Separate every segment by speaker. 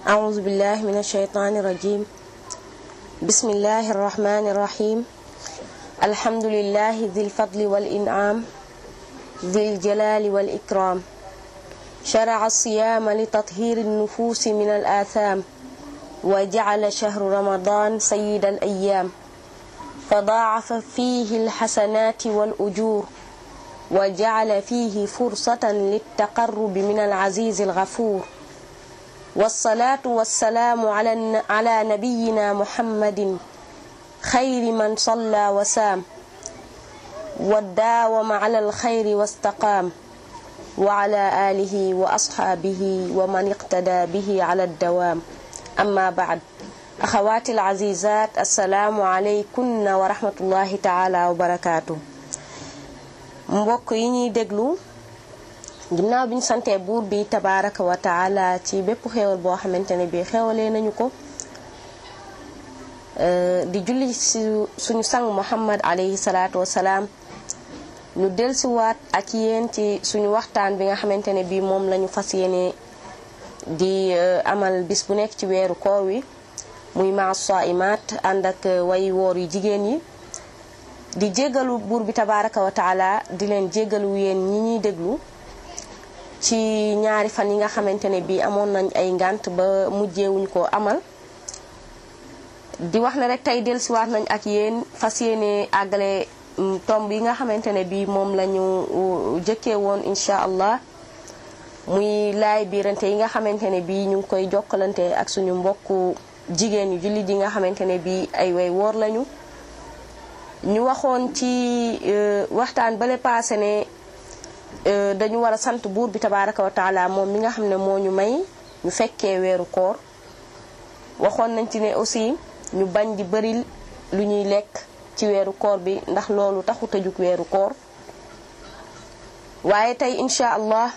Speaker 1: أعوذ بالله من الشيطان الرجيم بسم الله الرحمن الرحيم الحمد لله ذي الفضل والإنعام ذي الجلال والإكرام شرع الصيام لتطهير النفوس من الآثام وجعل شهر رمضان سيد الأيام فضاعف فيه الحسنات والأجور وجعل فيه فرصة للتقرب من العزيز الغفور والصلاة والسلام على على نبينا محمد خير من صلى وسام وداوم على الخير واستقام وعلى آله وأصحابه ومن اقتدى به على الدوام أما بعد أخواتي العزيزات السلام عليكن ورحمة الله تعالى وبركاته mbokk yi ñuy déglu ginnaaw bi ñu santee buur bi tabaraka wa taala ci bépp xéewal boo xamante ne bi xéewalee nañu ko di julli ci suñu sang muhammad alayhi salaatu wasalaam ñu delsiwaat ak yéen ci suñu waxtaan bi nga xamante ne bi moom lañu fas yéene di amal bis bu nekk ci weeru koor wi muy ma saimat ànd ak way woor yu jigéen yi di jéggalu buur bi tabaraka wa taala di leen jéggalu yéen ñi ñuy déglu ci ñaari fan yi nga xamante ne bii amoon nañ ay ngànt ba mujjeewuñ ko amal di wax ne rek tey dellusiwaat nañ ak yéen fas yéene àggale tomb yi nga xamante ne bii moom la ñu jëkkee woon incha allah muy laay biirante yi nga xamante ne bii ñu ngi koy jokkalante ak suñu mbokku jigéen yu jullit yi nga xamante ne bii ay way woor lañu ñu waxoon ci waxtaan bale paase ne dañu war a sant buur bi tabaraka wa taala moom mi nga xam ne moo ñu may ñu fekkee weeru koor waxoon nañ ci ne aussi ñu bañ di bëril lu ñuy lekk ci weeru koor bi ndax loolu taxu tëjug weeru koor waaye tey incha allah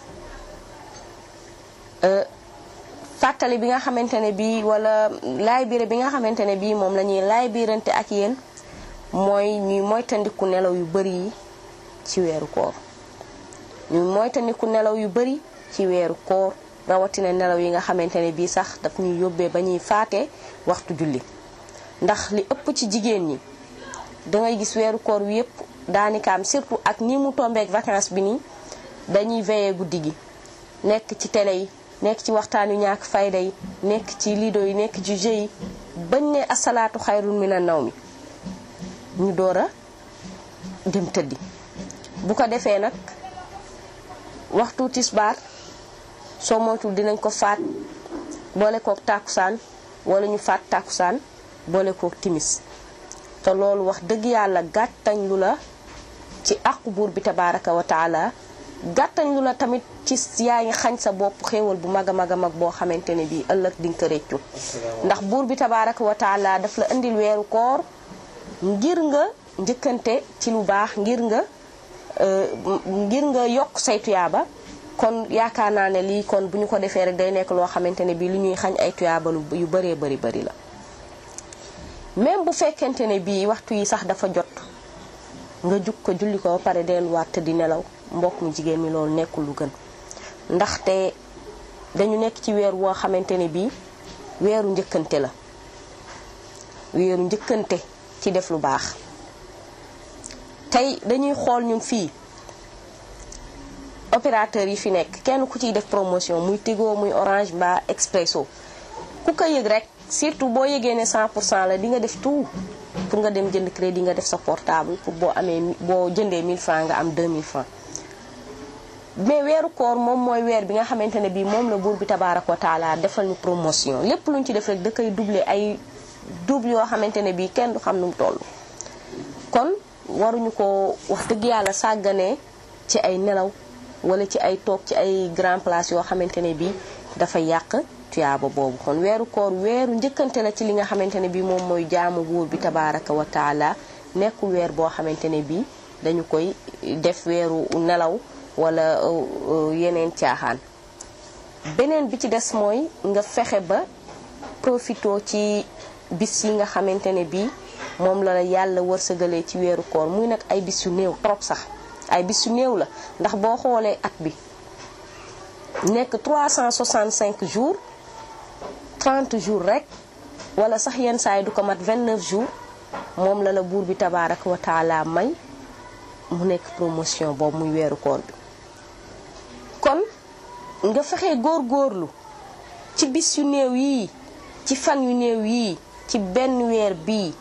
Speaker 1: fàttali bi nga xamante ne bii wala laay biire bi nga xamante ne bii moom la ñuy laay biirante ak yéen mooy ñuy moytandiku nelaw yu bari yi ci weeru koor ñuy moytandiku nelaw yu bari ci weeru koor rawatina nelaw yi nga xamante ne bii sax daf ñuy yóbbee ba ñuy faate waxtu julli ndax li ëpp ci jigéen ñi dangay gis weeru koor wi yëpp daanikaam surtout ak ni mu tombeek vacances bi nii dañuy veiller guddi gi nekk ci télé yi nekk ci waxtaan yu ñàkk fayda yi nekk ci lido yi nekk ci jeu yi bañ ne asalaatu xayrun mina naw mi ñu door a dem tëddi bu ko defee nag waxtu tisbaar soo moytul dinañ ko faat boole kook tàkkusaan wala ñu faat tàkkusaan boole kook timis te loolu wax dëgg yàlla gàttañ lu la ci àqu buur bi tabaraka wa taala gàttañ lu la tamit ci yaa ngi xañ sa bopp xéewal bu mag a mag a mag boo xamante ne bii ëllëg di nga ko réccu ndax buur bi tabaraka wa taala daf la indil weeru koor ngir nga njëkkante ci lu baax ngir nga ngir nga yokk say tuyaaba kon yaakaar naa ne lii kon bu ñu ko defee rek day nekk loo xamante ne bii lu ñuy xañ ay tuyaaba yu bëree bëri bëri la même bu fekkente ne bii waxtu yi sax dafa jot nga jug ko julli ko ba pare delluwaat te di nelaw mbokk mu jigéen mi loolu nekkul lu gën ndaxte dañu nekk ci weer woo xamante ne bii weeru njëkkante la weeru njëkkante ci def lu baax tey dañuy xool ñun fii opérateur yi fi nekk kenn ku ciy def promotion muy Tigo muy Orange mbaa Expresso ku ko yëg rek surtout boo yëgee ne 100 pour cent la di nga def tout pour nga dem jënd crédit nga def sa portable pour boo amee boo jëndee 1000 francs nga am 2000 francs mais weeru koor moom mooy weer bi nga xamante ne bii moom la buur bi tabaaraka wa taala defal ñu promotion lépp luñ ci def rek da koy doubler ay double yoo xamante ne bii kenn du xam nu mu toll kon waruñu ko wax dëgg yàlla sàgganee ci ay nelaw wala ci ay toog ci ay grand place yoo xamante ne bii dafa yàq tuyaaba boobu kon weeru koor weeru njëkkante la ci li nga xamante ne bii moom mooy jaamu buur bi tabaaraka wa taala nekkul weer boo xamante ne bii dañu koy def weeru nelaw wala yeneen caaxaan beneen bi ci des mooy nga fexe ba profito ci bis yi nga xamante ne bii moom la yàlla wërsëgalee ci weeru koor muy nag ay bis yu néew trop sax ay bis yu néew la ndax boo xoolee at bi nekk 365 jours 30 jours rek wala sax yenn saa yi du ko mat 29 jours moom la la buur bi tabaaraka wa taala may mu nekk promotion boobu muy weeru koor bi kon nga fexe góor-góorlu ci bis yu néew yii ci fan yu néew yii ci benn weer bii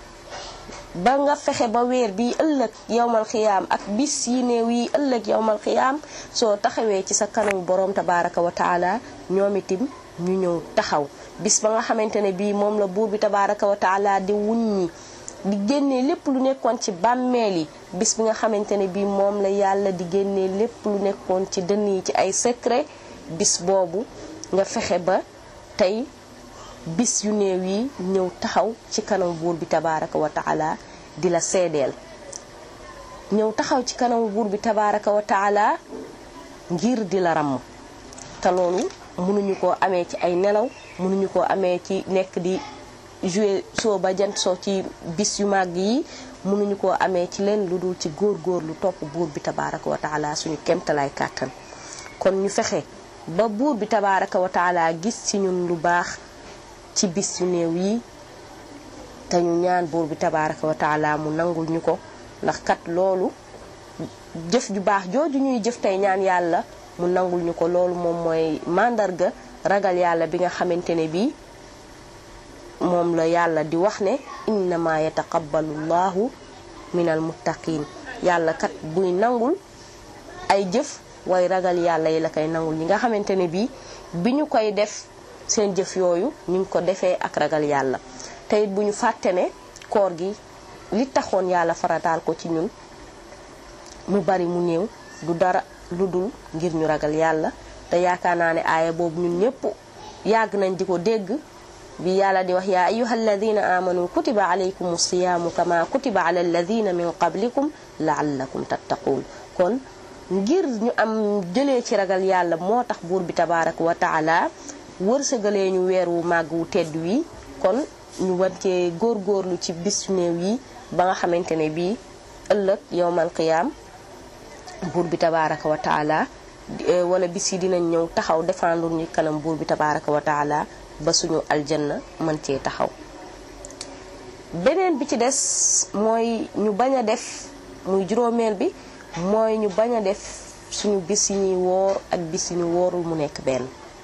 Speaker 1: ba nga fexe ba weer bii ëllëg yowmal xiyaam ak bis yi néew yi ëllëg yowmal xiyaam soo taxawee ci sa kanamu boroom tabaaraka wa taala ñoom itam ñu ñëw taxaw bis ba nga xamante ne bii moom la buur bi tabaaraka wa taala di wuññi di génnee lépp lu nekkoon ci bàmmeel yi bis bi nga xamante ne bii moom la yàlla di génnee lépp lu nekkoon ci dënn yi ci ay secret bis boobu nga fexe ba tey bis yu néew yi ñëw taxaw ci kanam buur bi tabaaraka wa taala di la seedeel ñëw taxaw ci kanam buur bi tabaaraka wa taala ngir di la ràmm te loolu mënuñu koo amee ci ay nelaw mënuñu koo amee ci nekk di jouer soo ba jant soo ci bis yu màgg yi mënuñu koo amee ci leen lu dul ci góor-góor lu topp buur bi tabaaraka wa taala suñu kemtalaay kàttan kon ñu fexe ba buur bi tabaaraka wa taala gis ci ñun lu baax ci bis yu néew yi te ñu ñaan buur bi tabaaraka wa taala mu nangul ñu ko ndax kat loolu jëf ju baax jooju ñuy jëf tey ñaan yàlla mu nangul ñu ko loolu moom mooy màndarga ragal yàlla bi nga xamante ne bii moom la yàlla di wax ne innama yataqabbalu llahu minal muttaqin yàlla kat buy nangul ay jëf way ragal yàlla yi la koy nangul ñi nga xamante ne bii bi ñu koy def seen jëf yooyu ñu ngi ko defee ak ragal yàlla te it bu ñu fàtte ne koor gi li taxoon yàlla farataal ko ci ñun mu bari mu néew du dara lu dul ngir ñu ragal yàlla te yaakaar naa ne aaya boobu ñun ñëpp yàgg nañ di ko dégg bi yàlla di wax yaa ayuha alladina amanu kutiba alaykum siyaamu kama kutiba ala alladina min qablikum laallakum tattaquun kon ngir ñu am jëlee ci ragal yàlla moo tax buur bi tabaaraka wa taala wërsëgalee ñu weer wu màgg wu tedd wi kon ñu war cee góorgóorlu ci bis néew yi ba nga xamante ne bii ëllëg yowmal qiyaam buur bi tabaaraka wa taala wala bis yi dinañ ñëw taxaw défendre ñu kanam buur bi tabaaraka wa taala ba suñu aljanna mën cee taxaw beneen bi ci des mooy ñu bañ a def muy juróomeel bi mooy ñu bañ a def suñu bis yi ñuy woor ak bis yi ñu woorul mu nekk benn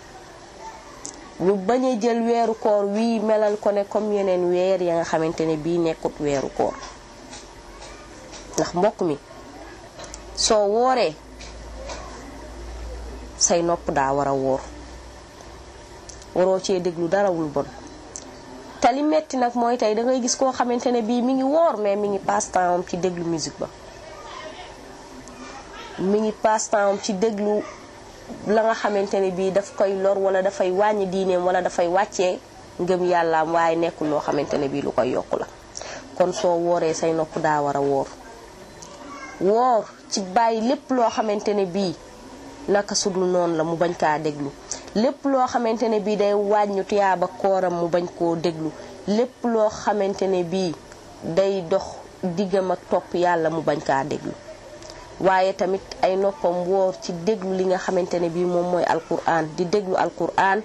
Speaker 1: ñu bañ a jël weeru koor wii melal ko ne comme yeneen weer ya nga xamante ne bii nekkut weeru koor ndax mbokk mi soo wooree say nopp daa war a wóor waroo cee déglu darawul bon te li metti nag mooy tey dangay gis koo xamante ne bii mi ngi woor mais mi ngi passe temps am ci déglu musique ba mi ngi passe temps am ci déglu la nga xamante ne bii daf koy lor wala dafay wàññi diineem wala dafay wàccee ngëm yàllaam waaye nekkul loo xamante ne bii lu koy yokku la kon soo wooree say nopp daa war a woor woor ci bàyyi lépp loo xamante ne bii naka sudul noonu la mu bañ kaa déglu lépp loo xamante ne bii day wàññu tuyaaba kooram mu bañ koo déglu lépp loo xamante ne bii day dox diggam ak topp yàlla mu bañ kaa déglu waaye tamit ay noppam woor ci déglu li nga xamante ne bii moom mooy alquran di déglu alquran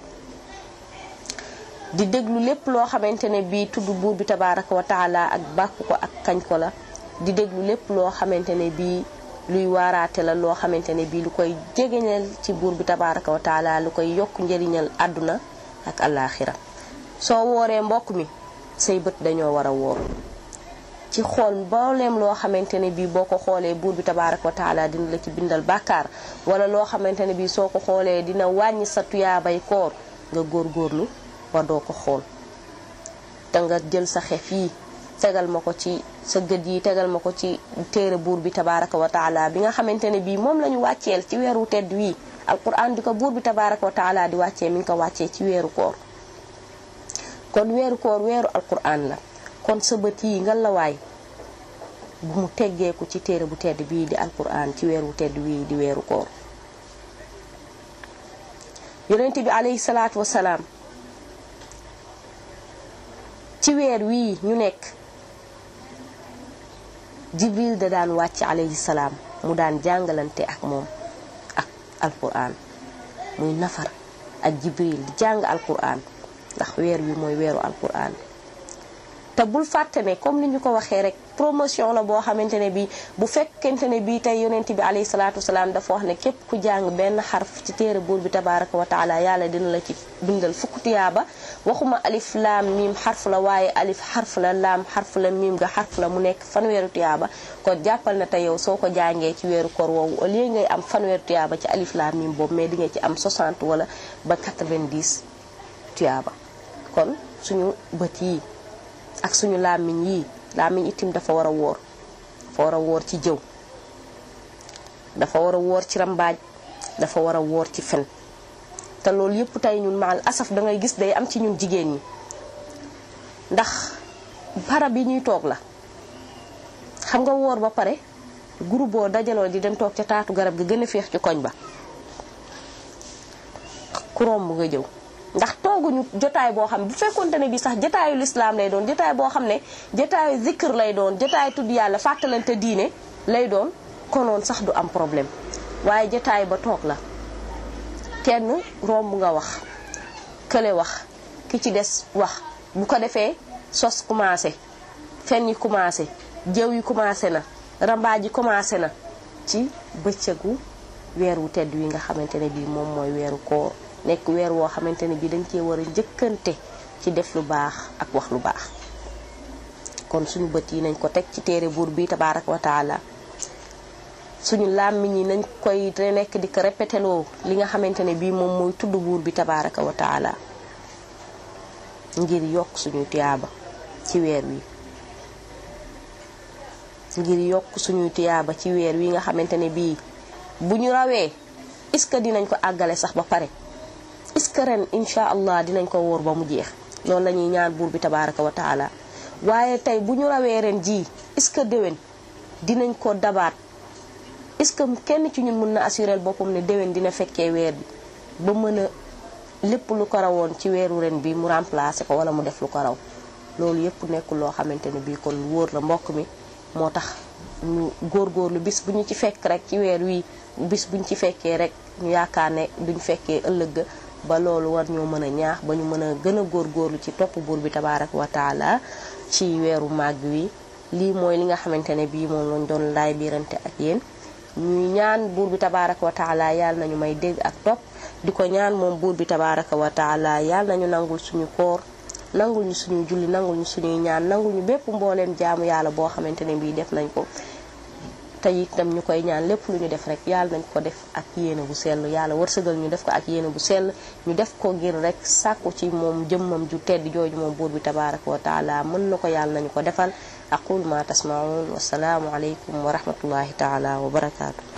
Speaker 1: di déglu lépp loo xamante ne bii tudd buur bi tabaraka wa taala ak bàkku ko ak kañ ko la di déglu lépp loo xamante ne bii luy waaraate la loo xamante ne bii lu koy jegeñal ci buur bi tabaraka wa taala lu koy yokk njëriñal àdduna ak alaaxira soo wooree mbokk mi say bët dañoo war a woor ci xool mbooleem loo xamante ne bii boo ko xoolee buur bi tabaraka wa taala dina la ci bindal bàkkaar wala loo xamante ne bii soo ko xoolee dina wàññi sa tuyaabay koor nga góorgóorlu ba doo ko xool te nga jël sa xef yi tegal ma ko ci sa gët yi tegal ma ko ci téere buur bi tabaraka wa taala bi nga xamante ne bii moom la ñu wàcceel ci weeru tedd wii alquran di ko buur bi tabaraka wa taala di wàccee mi ngi ko wàccee ci weeru koor kon weeru koor weeru alquran la kon sa bët yi nga la waay bu mu teggeeku ci téere bu tedd bii di alquran ci weeru tedd wii di weeru koor yonent bi alayhi salaatu wasalaam ci weer wii ñu nekk jibril da daan wàcc alayhi salaam mu daan jàngalante ak moom ak alquran muy nafar ak jibril di jàng alquran ndax weer wi mooy weeru alquran te bul fàtte ne comme ni ñu ko waxee rek promotion la boo xamante ne bii bu fekkente ne bii tey yonent bi alayhi salaatu wasalaam dafa wax ne képp ku jàng benn xarf ci téere buur bi tabaraka wa taala yàlla dina la ci bindal fukk tiyaaba waxuma alif laam miim xarf la waaye alif xarf la laam xarf la miim nga xarf la mu nekk fanweeru tiyaaba kon jàppal na te yow soo ko jàngee ci weeru koor woowu au lieu ngay am fanweeru tiyaaba ci alif laam miim boobu mais di nga ci am 60 wala ba 90 tiyaaba kon suñu bët yi ak suñu làmmiñ yii làmmiñ itim dafa war a wóor dafa war a wóor ci jëw dafa war a wóor ci rambaaj dafa war a wóor ci fen te loolu yëpp tey ñun maal asaf da ngay gis day am ci ñun jigéen ñi ndax barab yi ñuy toog la xam nga wóor ba pare groupe boo dajaloo di dem toog ca taatu garab gi gën a féex ci koñ ba ku romb nga jëw ndax tooguñu jotaay boo xam ne bu fekkonte ne bi sax jotaayu lislaam lay doon jotaay boo xam ne jotaayu zikr lay doon jotaay tudd yàlla fàttalante diine lay doon konoon sax du am problème waaye jotaay ba toog la kenn romb nga wax kële wax ki ci des wax bu ko defee sos commencé fen yi commencé jëw yi commencé na rambaaj yi commencé na ci bëccëgu weer wu tedd wi nga xamante ne bii moom mooy weeru koor nekk weer woo xamante ne bii dañ cee war a njëkkante ci def lu baax ak wax lu baax kon suñu bët yi nañ ko teg ci téere buur bi tabaaraka wa taala suñu làmmiñ yi nañ koy nekk di ko répété loo li nga xamante ne bii moom mooy tudd buur bi tabaaraka wa taala ngir yokk suñu tiyaaba ci weer wi ngir yokk suñu tiyaaba ci weer wi nga xamante ne bii bu ñu rawee est-ce que dinañ ko àggale sax ba pare est-ce que ren incha allah dinañ ko wóor ba mu jeex loolu la ñuy ñaan buur bi tabaaraka wa taala waaye tey bu ñu rawee ren jii est-ce que déwén dinañ ko dabaat est-ce que kenn ci ñun mën na assurel boppam ne déwén dina fekkee weer bi ba mën a lépp lu ko rawoon ci weeru ren bi mu remplacer ko wala mu def lu ko raw loolu yépp nekkul loo xamante ne bii kon wóor la mbokk mi moo tax ñu góorgóorlu bis bu ñu ci fekk rek ci weer wi bis buñ ci fekkee rek ñu yaakaar ne duñ fekkee ëllëg ba loolu war ñoo mën a ñaax ba ñu mën a gën a góorgóorlu ci topp buur bi tabaaraka wa taala ci weeru màgg wi lii mooy li nga xamante ne bii moom lañ doon laay biirante ak yéen ñuy ñaan buur bi tabaaraka wa taala yàlla nañu may dégg ak topp di ko ñaan moom buur bi tabaaraka wa taala yàlla nañu nangul suñu koor nangul ñu suñuy julli nangul ñu suñuy ñaan nangul ñu bépp mbooleem jaamu yàlla boo xamante ne bii def nañ ko te itam ñu koy ñaan lépp lu ñu def rek yàlla nañ ko def ak yéene bu sell yàlla wërsëgal ñu def ko ak yéene bu sell ñu def ko ngir rek sàkku ci moom jëmmam ju tedd jooju moom buur bi tabaaraka wa taala mën na ko yàlla nañu ko defal aqul ma tasmaun wasalaamu aleykum wa rahmatullahi taala wa barakaatu